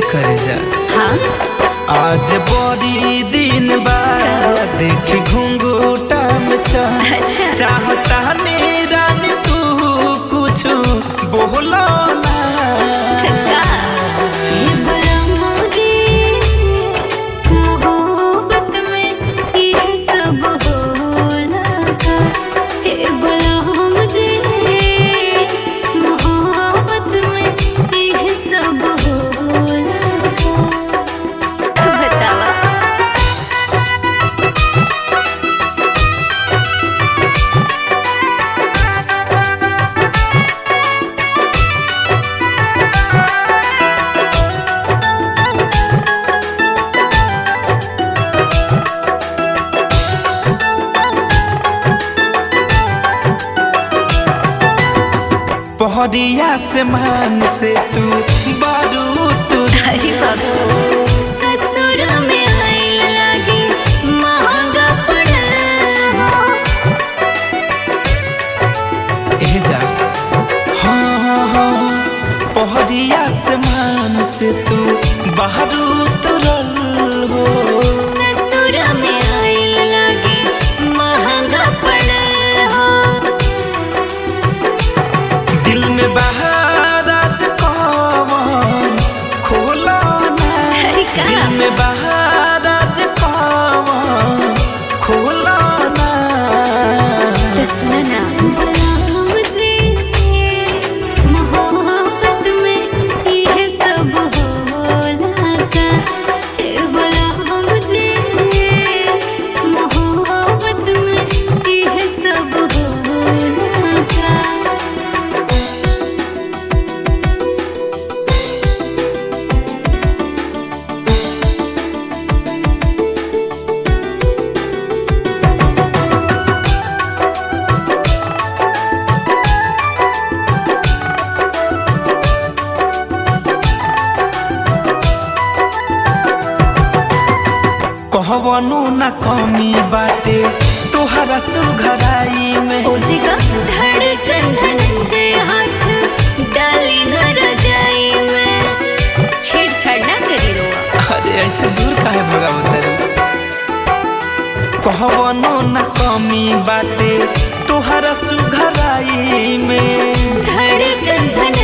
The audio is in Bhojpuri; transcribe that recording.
करे जा हाँ आज बड़ी दिन बाद देखी घुंघूटा में चाह अच्छा चाहता ने रानी तू कुछ बोलो ना का ये बड़ा मुझे मोहब्बत में ये सब होला का ये बड़ा मुझे मोहब्बत में ये सब होला का बतावा पहरिया से मान से तू बारू तू अरे बाबू ससुर में आइल लागे महंगा पड़ल हो ए जा हाँ हाँ हाँ पहरिया से मान से तू बारू तुरल हो ससुर में आइल लागे महंगा पड़ल हो दिल में बहार आज कौन खोला ना अरे का? दिल में बहार आज कौन खोला ना तो सुना ना मुझे मोहब्बत में ये सब होला का हे बोला मुझे मोहब्बत में ये सब होला का कहवनो न कमी बाटे तोहरा सुघराई में उसी का धड़कन धनंजय हाथ डाली न रजाई में छेड़छाड़ ना करी रोआ अरे ऐसे दूर काहे भगावत रे कहवनो न कमी बाटे तोहरा सुघराई में धड़कन धन